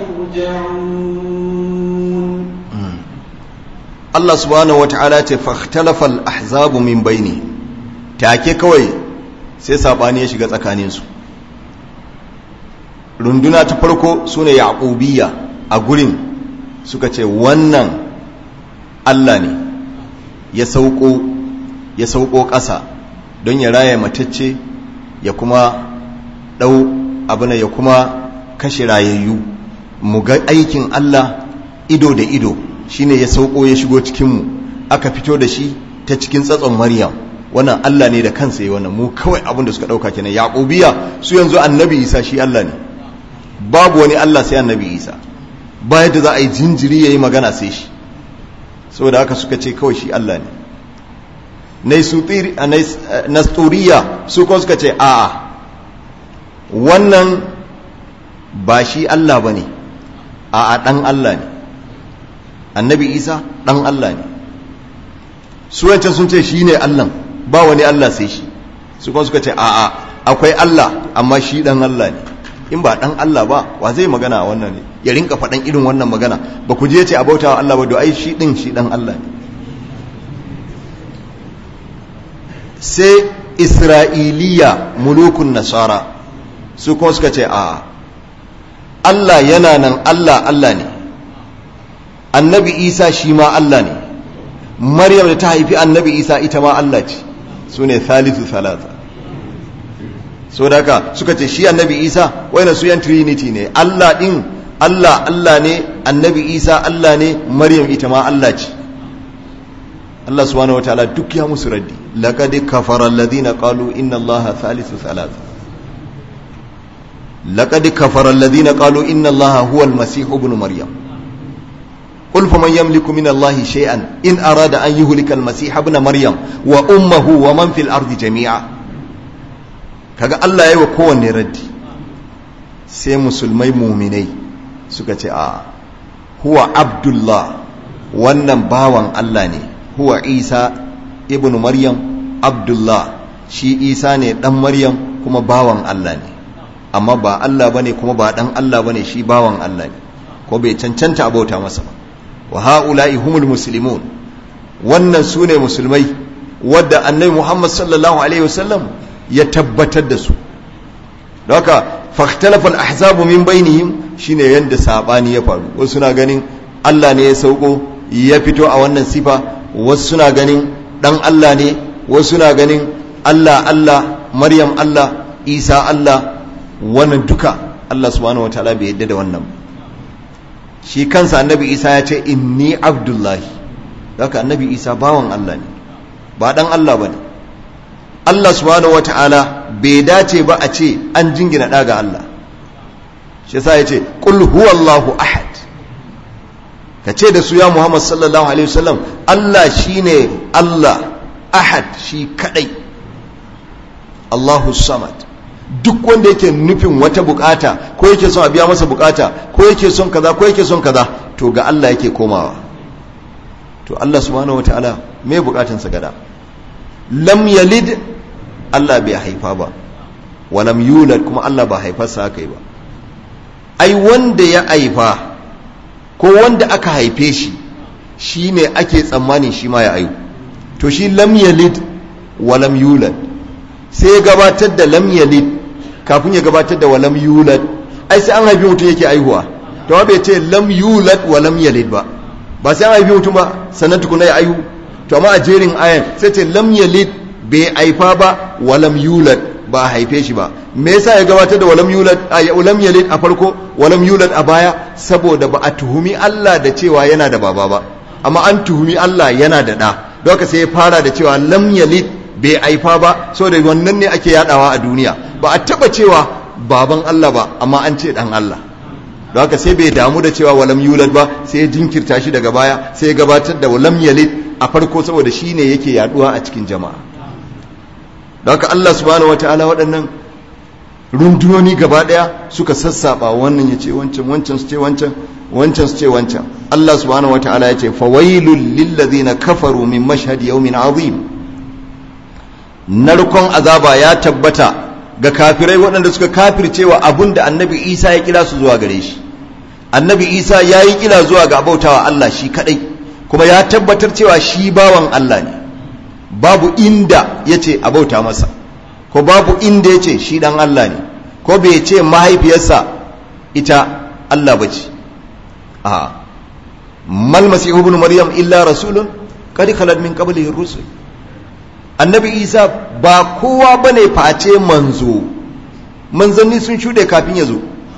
يرجعون Allah subhanahu wata'ala ce fahtalafa al-ahzabu min baini take kawai sai sabani ya shiga tsakaninsu runduna ta farko sune yaqubiyya a gurin suka ce wannan Allah ne ya sauko ya sauko ƙasa don ya raya matacce ya kuma ɗau abin ya kuma kashe rayayyu mu ga aikin Allah ido da ido shine ya sauko ya shigo cikinmu aka fito da shi ta cikin tsatson maryam wannan Allah ne da kansa yi wannan mu kawai abin da suka ɗauka kenan yaƙubiya su yanzu annabi isa shi Allah ne babu wani Allah sai annabi isa ba yadda za a yi jinjiri ya yi magana sai shi saboda haka suka ce kawai shi Allah ne nasturiya su kuma suka ce a'a wannan ba shi Allah ba ne a'a ɗan Allah ne annabi isa ɗan Allah ne su wancan sun ce shi ne Allah ba wani Allah sai shi su kuma suka ce a'a akwai Allah amma shi ɗan Allah ne in ba ɗan Allah ba wa zai magana a wannan ne ya rinka faɗan irin wannan magana ba ku je ce a bautawa Allah ba do ai shi ɗin shi ɗan Allah ne sai isra'iliya mulukun nasara su kuma suka ce a Allah yana nan Allah Allah ne annabi isa shi ma Allah ne maryam da ta haifi annabi isa ita ma Allah ce su ne thalithu thalatha so da haka suka ce shi annabi isa wayna su yan trinity ne Allah din Allah Allah ne annabi isa Allah ne maryam ita ma Allah ce Allah subhanahu wa ta'ala duk ya musu raddi laqad kafara alladhina qalu inna allaha thalithu thalatha laqad kafara alladhina qalu inna allaha huwa almasih ibn maryam قل فمن يملك من الله شيئا إن أراد أن يهلك المسيح ابن مريم وأمه ومن في الأرض جميعا kaga Allah ya yi wa kowanne raddi sai musulmai muminai suka ce a huwa abdullah wannan bawan Allah ne huwa isa ibn maryam abdullah shi isa ne dan maryam kuma bawan Allah ne amma ba Allah bane kuma ba dan Allah bane shi bawan Allah ne ko bai cancanta abauta masa ba wa ha'ula'i humul muslimun wannan su ne musulmai wadda annabi Muhammad sallallahu alaihi wasallam ya tabbatar da su da haka fahtalafa al-ahzabu min bainihim shine yanda sabani ya faru wasu suna ganin Allah ne ya sauko ya fito a wannan sifa wasu suna ganin dan Allah ne wasu suna ganin Allah Allah Maryam Allah Isa Allah wannan duka Allah subhanahu wataala bai yadda da wannan shi kansa annabi Isa ya ce inni abdullahi haka annabi Isa bawan Allah ne ba dan Allah bane Allah subhanahu wataala bai dace ba a ce an jingina ɗa ga Allah shi yasa ya ce qul huwallahu ahad ka ce da su ya Muhammad sallallahu alaihi wasallam Allah shine Allah ahad shi kadai Allahu samad duk wanda yake nufin wata bukata ko yake son a biya masa bukata ko yake son kaza ko yake son kaza to ga Allah yake komawa to Allah subhanahu wataala me bukatansa gada lam yalid Allah bai haifa ba walam yulad kuma Allah ba haifarsa aka yi ba ai wanda ya haifa ko wanda aka haife shi shi ne ake tsammanin shi ma ya ayu to shi lam yalid walam yulad sai ya gabatar da lam yalid kafin ya gabatar da walam yulad ai sai an haifi mutum yake aihuwa to bai ce lam yulad walam yalid ba ba sai an haifi mutum ba sannan tukuna ya aihu to amma a jerin ayan sai ce lam yalid bai haifa ba walam yulad ba a haife shi ba me yasa ya gabatar da walam yulad a walam yalid a farko walam yulad a baya saboda ba a tuhumi Allah da cewa yana da baba ba amma an tuhumi Allah yana da da don haka sai ya fara da cewa lam yalid bai haifa ba saboda wannan ne ake yadawa a duniya ba a taba cewa baban Allah ba amma an ce dan Allah don haka sai bai damu da cewa walam yulad ba sai ya jinkirta shi daga baya sai ya gabatar da walam yalid a farko saboda shi ne yake yaduwa a cikin jama'a da haka Allah subhanahu wataala waɗannan rundunoni gaba ɗaya suka sassaba wannan ya ce wancan wancan su ce wancan wancan su ce wancan Allah subhanahu wataala ya ce fawailul lillazina kafaru min mashhad yawmin azim narkon azaba ya tabbata ga kafirai waɗanda suka kafircewa abun da annabi Isa ya kira su zuwa gare shi annabi Isa ya yi kira zuwa ga abautawa Allah shi kadai kuma ya tabbatar cewa shi bawan Allah ne babu inda ya ce a bauta masa ko babu inda ya ce shi dan Allah ne ko bai ce mahaifiyarsa ita Allah ba ce a mal masihu ibn maryam illa rasulun qad khalat min qablihi rusul annabi isa ba kowa bane face manzo manzanni sun shuɗe kafin ya zo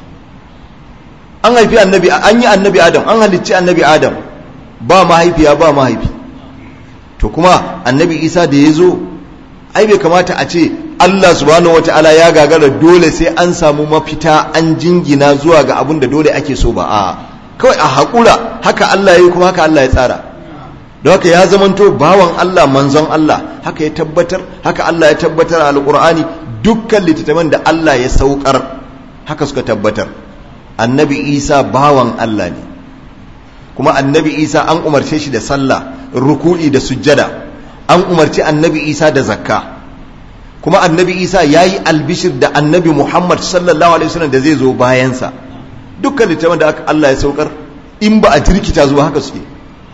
an haifi annabi an yi annabi adam an halicci annabi adam ba mahaifiya ba mahaifi to kuma annabi isa da ya zo ai bai kamata a ce allah subhanahu wata'ala ya gagara dole sai an samu mafita an jingina zuwa ga abin da dole ake so ba a kawai a haƙura haka allah ya yi kuma haka allah ya tsara don haka ya zamanto bawan allah manzon allah haka ya tabbatar haka allah ya tabbatar a alƙur'ani dukkan littattafan da allah ya saukar haka suka tabbatar annabi isa bawan allah ne kuma annabi isa an umarce shi da sallah ruku'i da sujjada an umarci annabi isa da zakka kuma annabi isa ya yi albishir da annabi muhammad sallallahu alaihi wasallam da zai zo bayansa dukkan littafin da allah ya saukar in ba a jirkita zuwa haka suke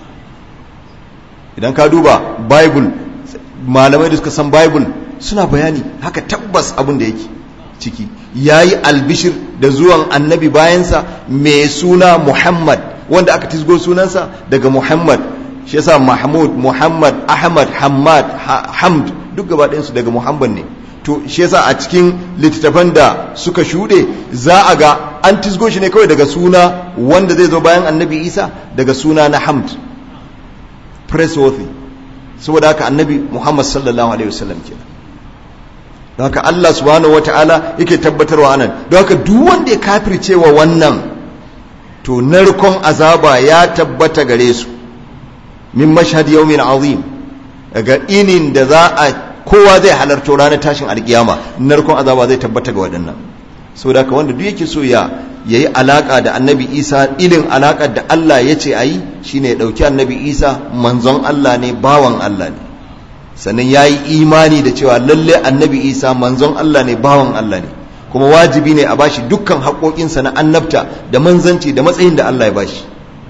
idan ka duba bible malamai da suka san bible suna bayani haka tabbas abin da yake ciki ya yi albishir da zuwan annabi bayansa mai suna muhammad wanda aka tisgo sunansa daga muhammad shi yasa mahmud muhammad ahmad hamad hamd duk gaba ɗayansu daga muhammad ne to shi yasa a cikin littattafan da suka shuɗe za a ga an tisgo shi ne kawai daga suna wanda zai zo bayan annabi isa daga suna na hamd pressworthy saboda haka annabi muhammad sallallahu alaihi wasallam kenan don haka allah subhanahu wata'ala yake tabbatarwa anan don haka duk wanda ya kafircewa wannan to to narkon azaba ya tabbata gare su min mashhad yawmin azim daga inin da za a kowa zai halarto ranar tashin alkiyama narkon azaba zai tabbata ga waɗannan saboda ka wanda duk yake so ya yayi alaka da annabi isa ilin alakar da Allah ya ce a yi shine ya ɗauki annabi isa manzon Allah ne bawan Allah ne sannan ya yi imani da cewa lalle annabi isa manzon Allah ne bawan Allah ne kuma wajibi ne a bashi dukkan haƙoƙinsa na annabta da manzanci da matsayin da Allah ya bashi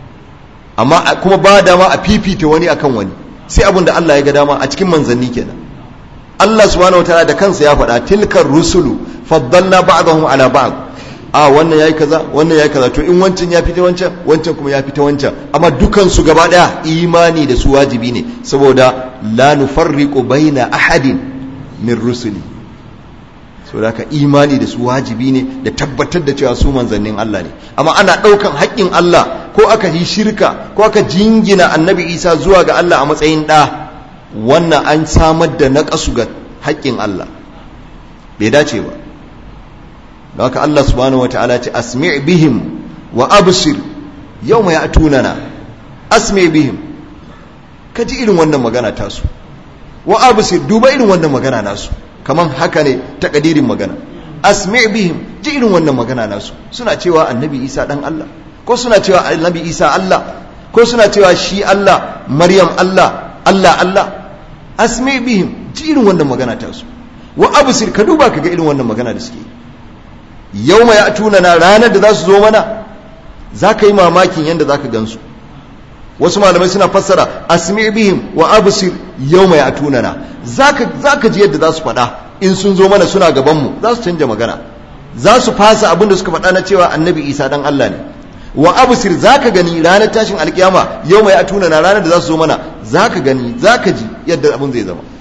amma kuma ba dama a fifita wani akan wani sai abin da Allah ya ga dama a cikin manzanni kenan Allah subhanahu wataala da kansa ya faɗa tilkar rusulu faddalna ba'dahum ala ba'd a wannan yayi kaza wannan yayi kaza to in wancan ya fita wancan wancan kuma ya fita wancan amma dukan su gaba daya imani da su wajibi ne saboda la nufarriqu baina ahadin min rusuli saboda ka imani da su wajibi ne da tabbatar da cewa su manzannin Allah ne amma ana daukan haƙƙin Allah ko aka yi shirka ko aka jingina annabi Isa zuwa ga Allah a matsayin da wannan an samar da naƙasu ga haƙƙin Allah bai dace ba da haka Allah subhanahu wataala ce asmi' bihim wa absir yawma ya'tunana asmi' bihim kaji irin wannan magana tasu wa absir duba irin wannan magana nasu kaman haka ne takadirin magana asmi' bihim ji irin wannan magana nasu suna cewa annabi Isa dan Allah ko suna cewa annabi Isa Allah ko suna cewa shi Allah Maryam Allah Allah Allah asmi' bihim ji irin wannan magana tasu wa absir ka duba kaga irin wannan magana da suke yau mai atuna na ranar da za su zo mana za ka yi mamakin yadda za ka gansu wasu malamai suna fassara asmi bihim wa absir yau mai atuna na za ka ji yadda za su faɗa in sun zo mana suna gabanmu za su canja magana za su fasa abin da suka faɗa na cewa annabi isa dan allah ne wa absir za ka gani ranar tashin alkiyama yau mai atuna na ranar da za su zo mana za ka gani za ka ji yadda abin zai zama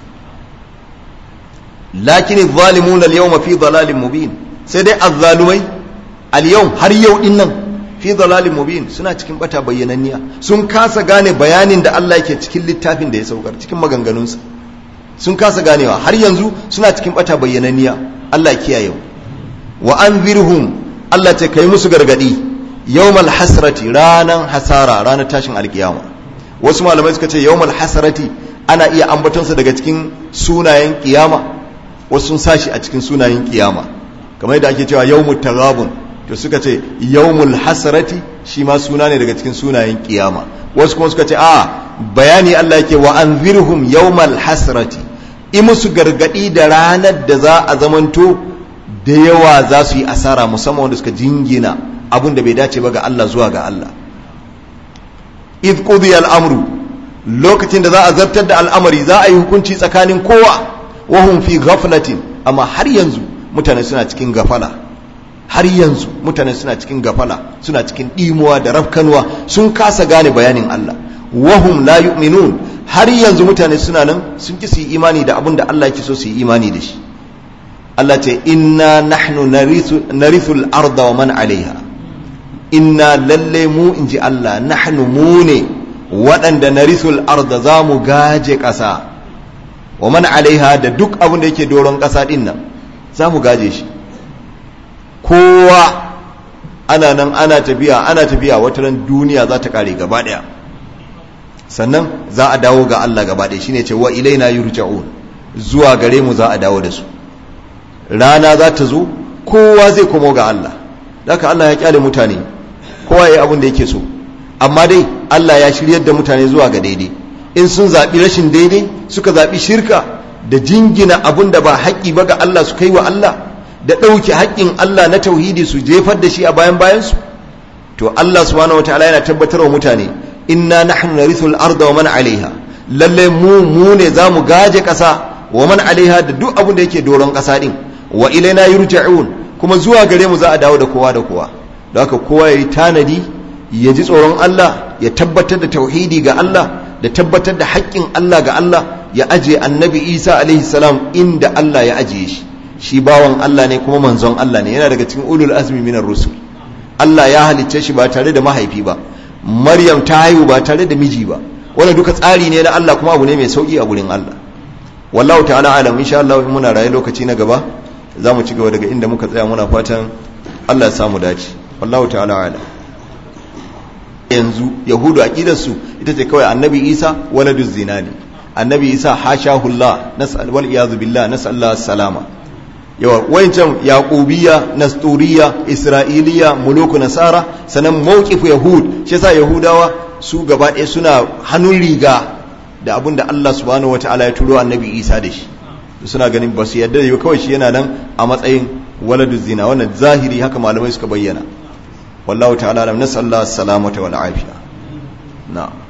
lakin zalimuna al-yawma fi dalalin mubin sai dai azzalumai al-yau har yau din nan fi dalalin mubin suna cikin bata bayyananniya sun kasa gane bayanin da Allah yake cikin littafin da ya saukar cikin maganganunsa sun kasa ganewa har yanzu suna cikin bata bayyananniya Allah ya kiyaye wa anzirhum Allah ce kai musu gargadi yawmal hasrati ranan hasara ranar tashin alkiyama wasu malamai suka ce yawmal hasrati ana iya ambatonsa daga cikin sunayen kiyama wasu sun sashi a cikin sunayen kiyama kamar yadda ake cewa yawmut taghabun to suka ce yawmul hasrati shi ma suna ne daga cikin sunayen kiyama wasu kuma suka ce a bayani Allah yake wa anzirhum yawmal hasrati i musu gargadi da ranar da za a zamanto da yawa za su yi asara musamman wanda suka jingina abun da bai dace ba ga Allah zuwa ga Allah idh qudiya al-amru lokacin da za a zartar da al'amari za a yi hukunci tsakanin kowa wa hum fi ghaflatin amma har yanzu mutane suna cikin gafala har yanzu mutane suna cikin gafala suna cikin ɗimuwa da rafkanuwa sun kasa gane bayanin Allah wahum la yu'minun har yanzu mutane suna nan sun ki su yi imani da abin da Allah yake so su yi imani da shi Allah ce inna nahnu narithu al-arda wa man alaiha inna lalle mu inji Allah nahnu mu ne waɗanda narithu al-arda za mu gaje ƙasa wa man alaiha da duk abin da yake doron ƙasa ɗin nan za mu gaje shi kowa ana nan ana tafiya ana tafiya wata ran duniya za ta kare gaba daya sannan za a dawo ga Allah gaba daya shine ce wa ilaina yurja'un zuwa gare mu za a dawo da su rana za ta zo kowa zai komo ga Allah haka Allah ya kyale mutane kowa yayi abin da yake so amma dai Allah ya shiryar da mutane zuwa ga daidai in sun zaɓi rashin daidai suka zaɓi shirka da jingina abin da ba haƙƙi ba ga Allah su kai wa Allah da ɗauke haƙƙin Allah na tauhidi su jefar da shi a bayan bayansu to Allah subhanahu wataala yana tabbatar wa mutane inna nahnu narithul arda wa man alaiha lalle mu mu ne zamu gaje ƙasa wa man alaiha da duk abin da yake doron ƙasa din wa ilaina yurja'un kuma zuwa gare mu za a dawo da kowa da kowa don haka kowa yayi tanadi ya ji tsoron Allah ya tabbatar da tauhidi ga Allah da tabbatar da haƙƙin Allah ga Allah ya aje annabi Isa alaihi salam inda Allah ya ajiye shi shi bawan Allah ne kuma manzon Allah ne yana daga cikin ulul azmi minar rusul Allah ya halicce shi ba tare da mahaifi ba Maryam ta haihu ba tare da miji ba wannan duka tsari ne na Allah kuma abu ne mai sauki a gurin Allah wallahu ta'ala alam insha Allah in muna raye lokaci na gaba za mu ci gaba daga inda muka tsaya muna fatan Allah ya samu dace wallahu ta'ala alam yanzu yahudu aqidarsu ita ce kawai annabi isa waladu zina ne annabi isa hashahullah nas'al wal iyad billah nas'allahu salama yawa wancan yaqubiyya nasturiya isra'iliya muluku nasara sanan mawqifu yahud shi yasa yahudawa su gaba ɗaya suna hannun riga da abin da Allah subhanahu wataala ya turo annabi isa da shi suna ganin ba su yadda da kawai shi yana nan a matsayin waladu zina wannan zahiri haka malamai suka bayyana wallahu ta'ala lam nasallahu salamata wal afiya na'am